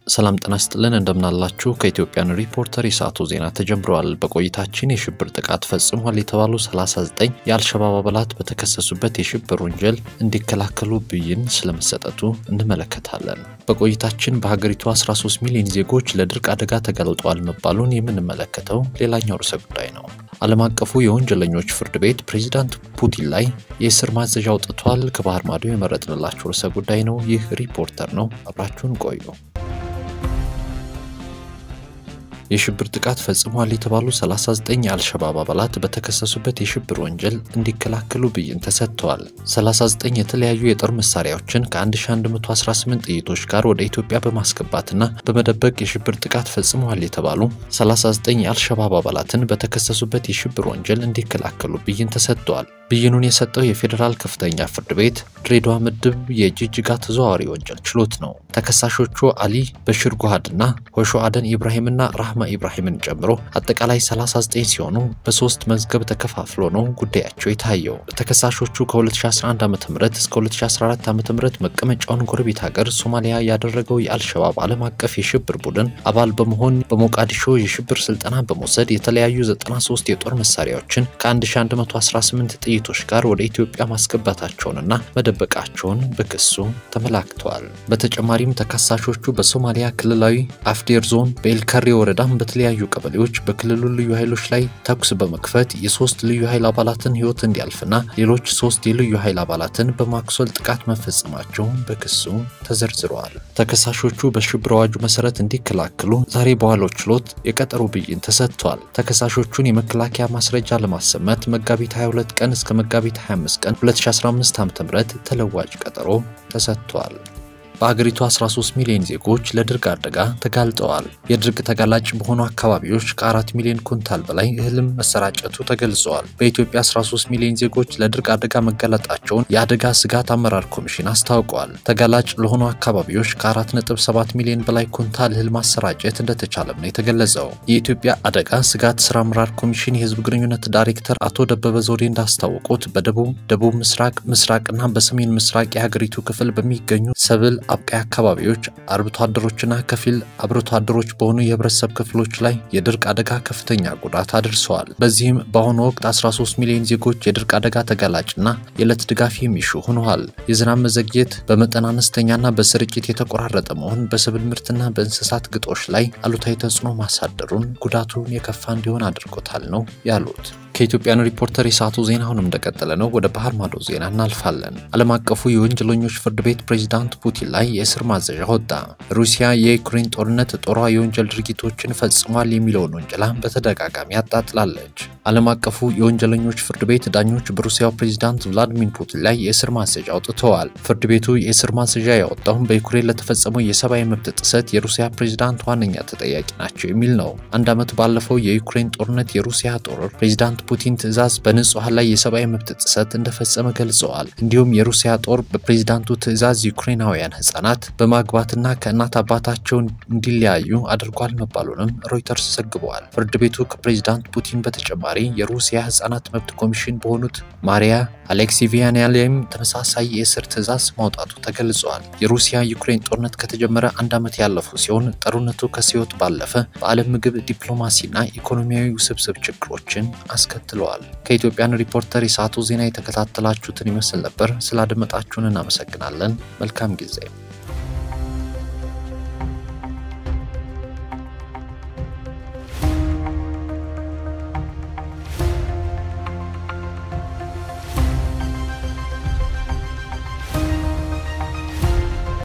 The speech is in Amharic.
ሰላም ጤና ይስጥልን እንደምናላችሁ። ከኢትዮጵያን ሪፖርተር የሰዓቱ ዜና ተጀምረዋል። በቆይታችን የሽብር ጥቃት ፈጽሟል የተባሉ 39 የአልሸባብ አባላት በተከሰሱበት የሽብር ወንጀል እንዲከላከሉ ብይን ስለመሰጠቱ እንመለከታለን። በቆይታችን በሀገሪቱ 13 ሚሊዮን ዜጎች ለድርቅ አደጋ ተጋልጠዋል መባሉን የምንመለከተው ሌላኛው ርዕሰ ጉዳይ ነው። ዓለም አቀፉ የወንጀለኞች ፍርድ ቤት ፕሬዚዳንት ፑቲን ላይ የእስር ማዘዣ አውጥቷል። ከባህር ማዶ የመረጥንላችሁ ርዕሰ ጉዳይ ነው። ይህ ሪፖርተር ነው። አብራችሁን ቆዩ። የሽብር ጥቃት ፈጽሟል የተባሉ 39 የአልሸባብ አባላት በተከሰሱበት የሽብር ወንጀል እንዲከላከሉ ብይን ተሰጥተዋል። 39 የተለያዩ የጦር መሳሪያዎችን ከ1118 ጥይቶች ጋር ወደ ኢትዮጵያ በማስገባትና በመደበቅ የሽብር ጥቃት ፈጽመዋል የተባሉ 39 የአልሸባብ አባላትን በተከሰሱበት የሽብር ወንጀል እንዲከላከሉ ብይን ተሰጥተዋል። ብይኑን የሰጠው የፌዴራል ከፍተኛ ፍርድ ቤት ድሬዳዋ ምድብ የጅጅጋ ተዘዋዋሪ ወንጀል ችሎት ነው። ተከሳሾቹ አሊ በሽር ጉሃድና ሆሾ አደን ኢብራሂምና ራህማ ኢብራሂምን ጨምሮ አጠቃላይ 39 ሲሆኑ በሶስት መዝገብ ተከፋፍሎ ነው ጉዳያቸው የታየው። ተከሳሾቹ ከ2011 ዓ ም እስከ 2014 ዓ ም መቀመጫውን ጎረቤት ሀገር ሶማሊያ ያደረገው የአልሸባብ ዓለም አቀፍ የሽብር ቡድን አባል በመሆን በሞቃዲሾ የሽብር ስልጠና በመውሰድ የተለያዩ 93 የጦር መሳሪያዎችን ከ1118 ጥይቶች ጋር ወደ ኢትዮጵያ ማስገባታቸውንና መደበቃቸውን በክሱ ተመላክተዋል። በተጨማሪም ተከሳሾቹ በሶማሊያ ክልላዊ አፍዴር ዞን በኤልካሬ ወረዳም በተለያዩ ቀበሌዎች በክልሉ ልዩ ኃይሎች ላይ ተኩስ በመክፈት የሶስት ልዩ ኃይል አባላትን ሕይወት እንዲያልፍና ሌሎች ሶስት የልዩ ኃይል አባላትን በማክሶል ጥቃት መፈጸማቸውን በክሱ ተዘርዝረዋል። ተከሳሾቹ በሽብር አዋጁ መሰረት እንዲከላከሉ ዛሬ በዋለው ችሎት የቀጠሮ ብይን ተሰጥቷል። ተከሳሾቹን የመከላከያ ማስረጃ ለማሰማት መጋቢት 22 ቀን እስከ መጋቢት 25 ቀን 2015 ዓ.ም ተለዋጭ ቀጠሮ ተሰጥቷል። በአገሪቱ 13 ሚሊዮን ዜጎች ለድርቅ አደጋ ተጋልጠዋል። የድርቅ ተጋላጭ በሆኑ አካባቢዎች ከ4 ሚሊዮን ኩንታል በላይ እህልም መሰራጨቱ ተገልጸዋል። በኢትዮጵያ 13 ሚሊዮን ዜጎች ለድርቅ አደጋ መጋለጣቸውን የአደጋ ስጋት አመራር ኮሚሽን አስታውቀዋል። ተጋላጭ ለሆኑ አካባቢዎች ከ4.7 ሚሊዮን በላይ ኩንታል እህል ማሰራጨት እንደተቻለም ነው የተገለጸው። የኢትዮጵያ አደጋ ስጋት ስራ አመራር ኮሚሽን የህዝብ ግንኙነት ዳይሬክተር አቶ ደበበ ዘውዴ እንዳስታወቁት በደቡብ፣ ደቡብ ምስራቅ፣ ምስራቅና በሰሜን ምስራቅ የሀገሪቱ ክፍል በሚገኙ ሰብል አብቃይ አካባቢዎች አርብቶ አደሮችና ከፊል አርብቶ አደሮች በሆኑ የህብረተሰብ ክፍሎች ላይ የድርቅ አደጋ ከፍተኛ ጉዳት አድርሰዋል። በዚህም በአሁኑ ወቅት 13 ሚሊዮን ዜጎች የድርቅ አደጋ ተጋላጭና የዕለት ድጋፍ የሚሹ ሆነዋል። የዝናብ መዘግየት በመጠን አነስተኛና በስርጭት የተቆራረጠ መሆን በሰብል ምርትና በእንስሳት ግጦሽ ላይ አሉታዊ ተጽዕኖ ማሳደሩን ጉዳቱን የከፋ እንዲሆን አድርጎታል ነው ያሉት። ከኢትዮጵያን ሪፖርተር የሰዓቱ ዜና አሁንም እንደቀጠለ ነው። ወደ ባህር ማዶ ዜና እናልፋለን። ዓለም አቀፉ የወንጀለኞች ፍርድ ቤት ፕሬዚዳንት ፑቲን ላይ የእስር ማዘዣ ወጣ። ሩሲያ የዩክሬን ጦርነት ጦሯ የወንጀል ድርጊቶችን ፈጽሟል የሚለውን ወንጀላ በተደጋጋሚ አጣጥላለች። ዓለም አቀፉ የወንጀለኞች ፍርድ ቤት ዳኞች በሩሲያው ፕሬዚዳንት ቭላዲሚር ፑቲን ላይ የእስር ማዘዣ አውጥተዋል። ፍርድ ቤቱ የእስር ማዘዣ ያወጣውም በዩክሬን ለተፈጸመው የሰብአዊ መብት ጥሰት የሩሲያ ፕሬዚዳንት ዋነኛ ተጠያቂ ናቸው የሚል ነው። አንድ ዓመት ባለፈው የዩክሬን ጦርነት የሩሲያ ጦር ፕሬዚዳንት ፑቲን ትዕዛዝ በንጹሐን ላይ የሰብአዊ መብት ጥሰት እንደፈጸመ ገልጸዋል። እንዲሁም የሩሲያ ጦር በፕሬዚዳንቱ ትዕዛዝ ዩክሬናውያን ህጻናት በማግባትና ከእናት አባታቸው እንዲለያዩ አድርጓል መባሉንም ሮይተርስ ዘግበዋል። ፍርድ ቤቱ ከፕሬዚዳንት ፑቲን በተጨማሪ የሩሲያ ህጻናት መብት ኮሚሽን በሆኑት ማሪያ አሌክሲቪያና ላይም ተመሳሳይ የእስር ትዕዛዝ ማውጣቱ ተገልጸዋል። የሩሲያ ዩክሬን ጦርነት ከተጀመረ አንድ ዓመት ያለፉ ሲሆን ጦርነቱ ከሲዮት ባለፈ በዓለም ምግብ ዲፕሎማሲና ኢኮኖሚያዊ ውስብስብ ችግሮችን አስከትለዋል። ከኢትዮጵያን ሪፖርተር የሰዓቱ ዜና የተከታተላችሁትን ይመስል ነበር። ስላደመጣችሁን እናመሰግናለን። መልካም ጊዜ